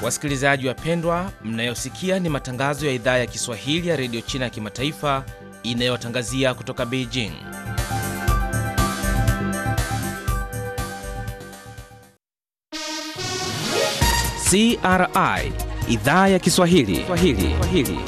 Wasikilizaji wapendwa, mnayosikia ni matangazo ya idhaa ya Kiswahili ya redio China ya kimataifa inayotangazia kutoka Beijing. CRI idhaa ya Kiswahili Swahili. Swahili.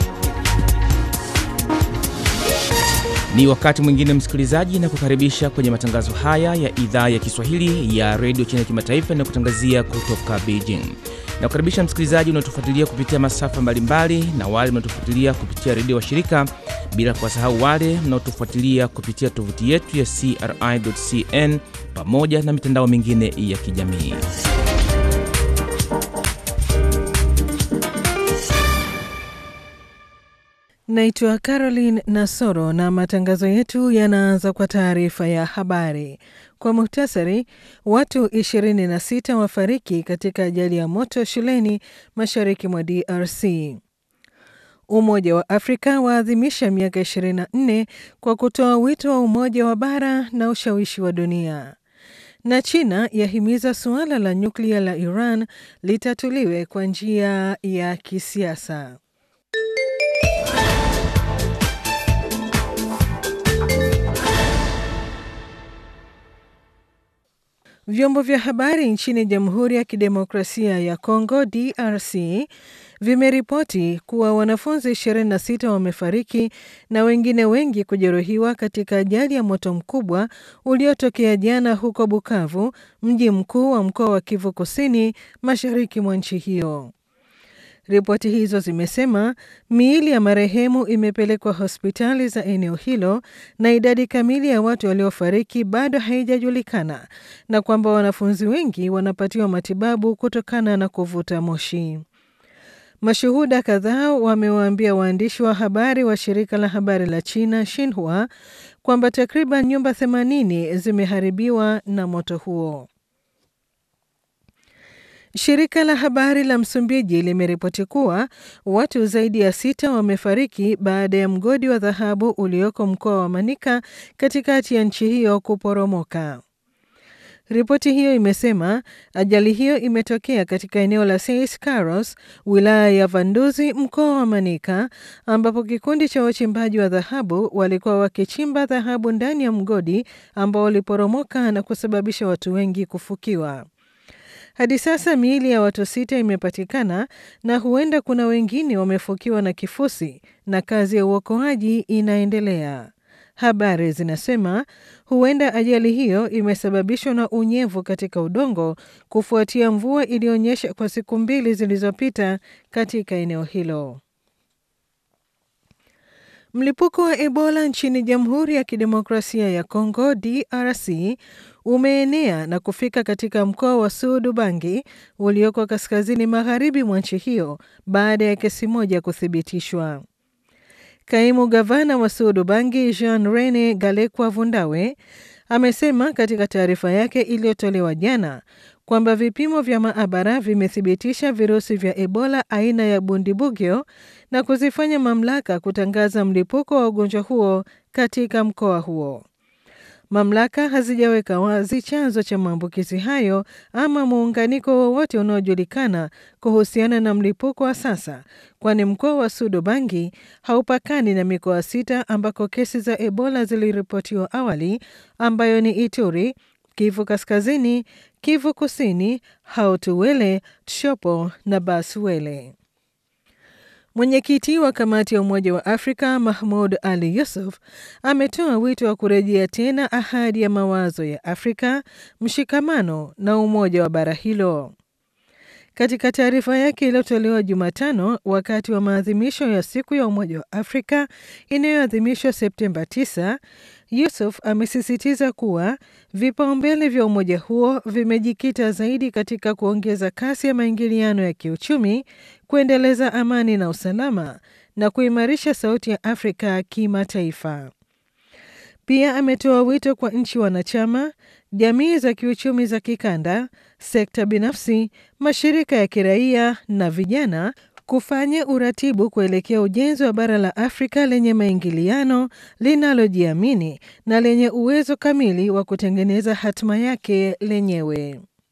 Ni wakati mwingine msikilizaji, na kukaribisha kwenye matangazo haya ya idhaa ya Kiswahili ya redio China ya kimataifa inayokutangazia kutoka Beijing. Na kukaribisha msikilizaji unaotufuatilia kupitia masafa mbalimbali na wale mnaotufuatilia kupitia redio wa shirika, bila kuwasahau wale mnaotufuatilia kupitia tovuti yetu ya CRI.cn pamoja na mitandao mingine ya kijamii. Naitwa Caroline Nasoro na matangazo yetu yanaanza kwa taarifa ya habari. Kwa muhtasari, watu 26 wafariki katika ajali ya moto shuleni mashariki mwa DRC. Umoja wa Afrika waadhimisha miaka 24 kwa kutoa wito wa umoja wa bara na ushawishi wa dunia. Na China yahimiza suala la nyuklia la Iran litatuliwe kwa njia ya kisiasa. Vyombo vya habari nchini Jamhuri ya Kidemokrasia ya Kongo DRC vimeripoti kuwa wanafunzi 26 wamefariki na wengine wengi kujeruhiwa katika ajali ya moto mkubwa uliotokea jana huko Bukavu, mji mkuu wa mkoa wa Kivu Kusini, mashariki mwa nchi hiyo. Ripoti hizo zimesema miili ya marehemu imepelekwa hospitali za eneo hilo na idadi kamili ya watu waliofariki bado haijajulikana na kwamba wanafunzi wengi wanapatiwa matibabu kutokana na kuvuta moshi. Mashuhuda kadhaa wamewaambia waandishi wa habari wa shirika la habari la China Xinhua kwamba takriban nyumba 80 zimeharibiwa na moto huo. Shirika la habari la Msumbiji limeripoti kuwa watu zaidi ya sita wamefariki baada ya mgodi wa dhahabu ulioko mkoa wa Manica katikati ya nchi hiyo kuporomoka. Ripoti hiyo imesema ajali hiyo imetokea katika eneo la Seis Carlos, wilaya ya Vanduzi, mkoa wa Manica, ambapo kikundi cha wachimbaji wa dhahabu walikuwa wakichimba dhahabu ndani ya mgodi ambao uliporomoka na kusababisha watu wengi kufukiwa. Hadi sasa miili ya watu sita imepatikana na huenda kuna wengine wamefukiwa na kifusi na kazi ya uokoaji inaendelea. Habari zinasema huenda ajali hiyo imesababishwa na unyevu katika udongo kufuatia mvua iliyonyesha kwa siku mbili zilizopita katika eneo hilo. Mlipuko wa Ebola nchini Jamhuri ya Kidemokrasia ya Kongo DRC umeenea na kufika katika mkoa wa Sud Ubangi ulioko kaskazini magharibi mwa nchi hiyo baada ya kesi moja kuthibitishwa. Kaimu gavana wa Sud Ubangi Jean Rene Galekwa Vundawe amesema katika taarifa yake iliyotolewa jana kwamba vipimo vya maabara vimethibitisha virusi vya Ebola aina ya Bundibugyo na kuzifanya mamlaka kutangaza mlipuko wa ugonjwa huo katika mkoa huo. Mamlaka hazijaweka wazi chanzo cha maambukizi hayo ama muunganiko wowote unaojulikana kuhusiana na mlipuko wa sasa, kwani mkoa wa Sudobangi haupakani na mikoa sita ambako kesi za Ebola ziliripotiwa awali, ambayo ni Ituri, Kivu Kaskazini, Kivu Kusini, Hautuwele, Tshopo na Baswele. Mwenyekiti wa kamati ya Umoja wa Afrika Mahmud Ali Yusuf ametoa wito wa kurejea tena ahadi ya mawazo ya Afrika, mshikamano na umoja wa bara hilo. Katika taarifa yake iliyotolewa Jumatano wakati wa maadhimisho ya siku ya Umoja wa Afrika inayoadhimishwa Septemba 9, Yusuf amesisitiza kuwa vipaumbele vya umoja huo vimejikita zaidi katika kuongeza kasi ya maingiliano ya kiuchumi, kuendeleza amani na usalama na kuimarisha sauti ya Afrika kimataifa. Pia ametoa wito kwa nchi wanachama, jamii za kiuchumi za kikanda, sekta binafsi, mashirika ya kiraia na vijana kufanya uratibu kuelekea ujenzi wa bara la Afrika lenye maingiliano, linalojiamini na lenye uwezo kamili wa kutengeneza hatima yake lenyewe.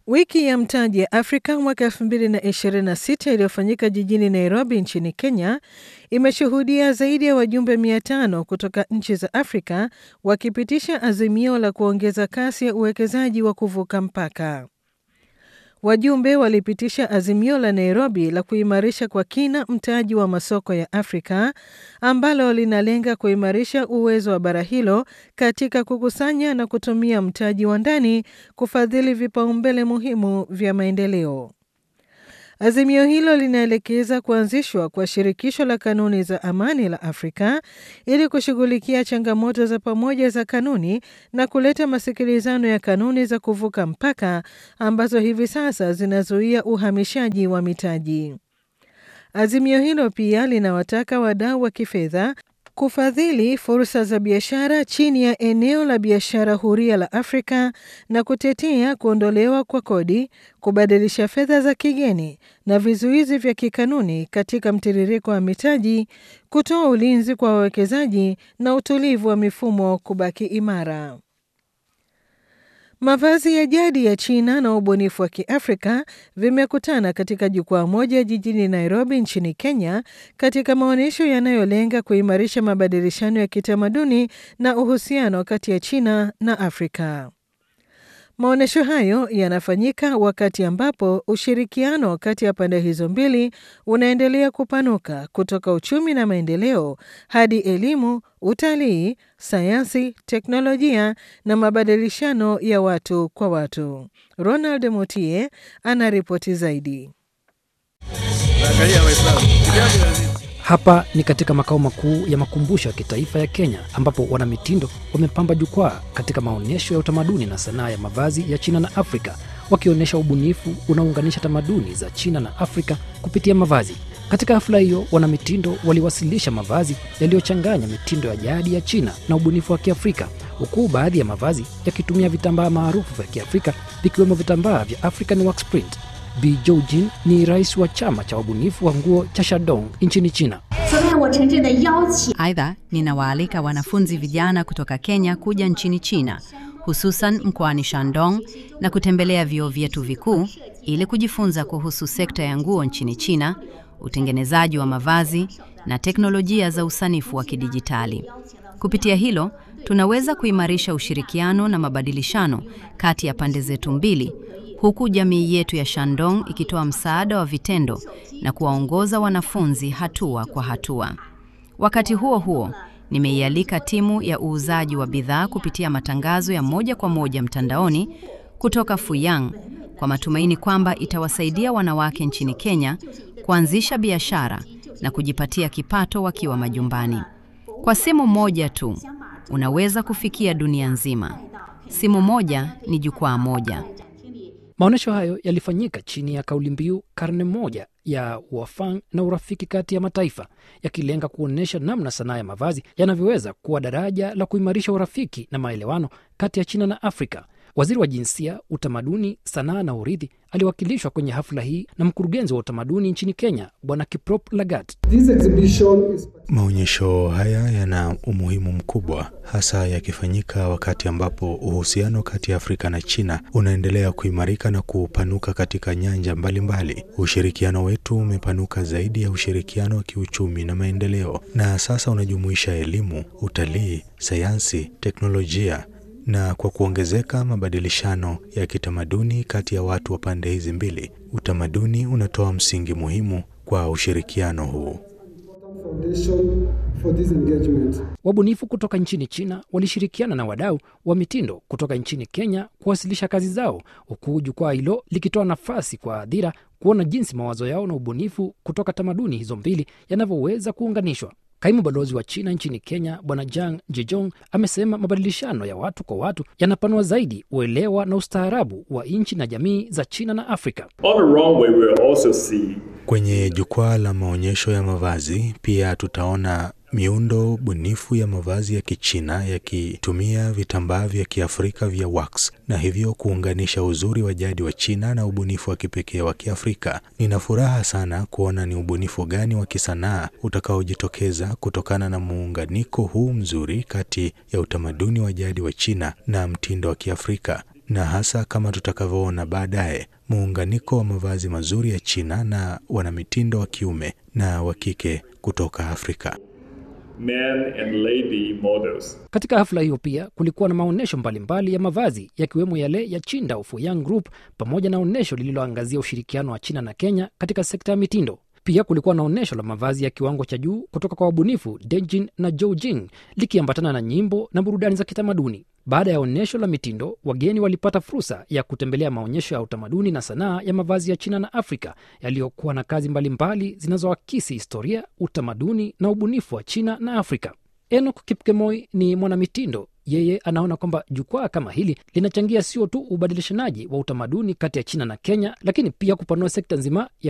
Wiki ya mtaji ya Afrika mwaka 2026 iliyofanyika jijini Nairobi nchini Kenya imeshuhudia zaidi ya wajumbe 500 kutoka nchi za Afrika wakipitisha azimio la kuongeza kasi ya uwekezaji wa kuvuka mpaka. Wajumbe walipitisha azimio la Nairobi la kuimarisha kwa kina mtaji wa masoko ya Afrika ambalo linalenga kuimarisha uwezo wa bara hilo katika kukusanya na kutumia mtaji wa ndani kufadhili vipaumbele muhimu vya maendeleo. Azimio hilo linaelekeza kuanzishwa kwa shirikisho la kanuni za amani la Afrika ili kushughulikia changamoto za pamoja za kanuni na kuleta masikilizano ya kanuni za kuvuka mpaka ambazo hivi sasa zinazuia uhamishaji wa mitaji. Azimio hilo pia linawataka wadau wa kifedha kufadhili fursa za biashara chini ya eneo la biashara huria la Afrika na kutetea kuondolewa kwa kodi, kubadilisha fedha za kigeni na vizuizi vya kikanuni katika mtiririko wa mitaji, kutoa ulinzi kwa wawekezaji na utulivu wa mifumo kubaki imara. Mavazi ya jadi ya China na ubunifu wa Kiafrika vimekutana katika jukwaa moja jijini Nairobi nchini Kenya katika maonyesho yanayolenga kuimarisha mabadilishano ya kitamaduni na uhusiano kati ya China na Afrika. Maonyesho hayo yanafanyika wakati ambapo ushirikiano kati ya pande hizo mbili unaendelea kupanuka kutoka uchumi na maendeleo hadi elimu, utalii, sayansi, teknolojia na mabadilishano ya watu kwa watu. Ronald Mutie ana ripoti zaidi. Hapa ni katika makao makuu ya makumbusho ya kitaifa ya Kenya ambapo wanamitindo wamepamba jukwaa katika maonyesho ya utamaduni na sanaa ya mavazi ya China na Afrika wakionyesha ubunifu unaounganisha tamaduni za China na Afrika kupitia mavazi. Katika hafla hiyo, wanamitindo waliwasilisha mavazi yaliyochanganya mitindo ya jadi ya China na ubunifu wa Kiafrika, huku baadhi ya mavazi yakitumia vitambaa maarufu vya Kiafrika vikiwemo vitambaa vya African Wax Print. Bi Joujin ni rais wa chama cha wabunifu wa nguo cha Shandong nchini China. Aidha, ninawaalika wanafunzi vijana kutoka Kenya kuja nchini China, hususan mkoani Shandong na kutembelea vyuo vyetu vikuu ili kujifunza kuhusu sekta ya nguo nchini China, utengenezaji wa mavazi na teknolojia za usanifu wa kidijitali. Kupitia hilo, tunaweza kuimarisha ushirikiano na mabadilishano kati ya pande zetu mbili huku jamii yetu ya Shandong ikitoa msaada wa vitendo na kuwaongoza wanafunzi hatua kwa hatua. Wakati huo huo, nimeialika timu ya uuzaji wa bidhaa kupitia matangazo ya moja kwa moja mtandaoni kutoka Fuyang kwa matumaini kwamba itawasaidia wanawake nchini Kenya kuanzisha biashara na kujipatia kipato wakiwa majumbani. Kwa simu moja tu, unaweza kufikia dunia nzima. Simu moja ni jukwaa moja. Maonyesho hayo yalifanyika chini ya kauli mbiu karne moja ya uafang na urafiki kati ya mataifa, yakilenga kuonyesha namna sanaa ya mavazi yanavyoweza kuwa daraja la kuimarisha urafiki na maelewano kati ya China na Afrika. Waziri wa Jinsia, Utamaduni, Sanaa na Urithi aliwakilishwa kwenye hafla hii na mkurugenzi wa utamaduni nchini Kenya, Bwana Kiprop Lagat. Maonyesho haya yana umuhimu mkubwa, hasa yakifanyika wakati ambapo uhusiano kati ya Afrika na China unaendelea kuimarika na kupanuka katika nyanja mbalimbali mbali. Ushirikiano wetu umepanuka zaidi ya ushirikiano wa kiuchumi na maendeleo, na sasa unajumuisha elimu, utalii, sayansi, teknolojia na kwa kuongezeka mabadilishano ya kitamaduni kati ya watu wa pande hizi mbili, utamaduni unatoa msingi muhimu kwa ushirikiano huu. Wabunifu kutoka nchini China walishirikiana na wadau wa mitindo kutoka nchini Kenya kuwasilisha kazi zao, huku jukwaa hilo likitoa nafasi kwa hadhira kuona jinsi mawazo yao na ubunifu kutoka tamaduni hizo mbili yanavyoweza kuunganishwa. Kaimu balozi wa China nchini Kenya Bwana Jang Jejong amesema mabadilishano ya watu kwa watu yanapanua zaidi uelewa na ustaarabu wa nchi na jamii za China na Afrika. On the runway, we'll also see Kwenye jukwaa la maonyesho ya mavazi pia tutaona miundo bunifu ya mavazi ya Kichina yakitumia vitambaa vya Kiafrika vya wax na hivyo kuunganisha uzuri wa jadi wa China na ubunifu wa kipekee wa Kiafrika. Nina furaha sana kuona ni ubunifu gani wa kisanaa utakaojitokeza kutokana na muunganiko huu mzuri kati ya utamaduni wa jadi wa China na mtindo wa Kiafrika na hasa kama tutakavyoona baadaye, muunganiko wa mavazi mazuri ya China na wanamitindo wa kiume na wa kike kutoka Afrika. men and lady models. Katika hafla hiyo pia kulikuwa na maonyesho mbalimbali ya mavazi yakiwemo yale ya Qingdao Fuyang Group pamoja na onyesho lililoangazia ushirikiano wa China na Kenya katika sekta ya mitindo. Pia kulikuwa na onyesho la mavazi ya kiwango cha juu kutoka kwa wabunifu Dejin na Joujing likiambatana na nyimbo na burudani za kitamaduni. Baada ya onyesho la mitindo, wageni walipata fursa ya kutembelea maonyesho ya utamaduni na sanaa ya mavazi ya China na Afrika yaliyokuwa na kazi mbalimbali zinazoakisi historia, utamaduni na ubunifu wa China na Afrika. Enoch Kipkemoi ni mwanamitindo. Yeye anaona kwamba jukwaa kama hili linachangia sio tu ubadilishanaji wa utamaduni kati ya China na Kenya, lakini pia kupanua sekta nzima ya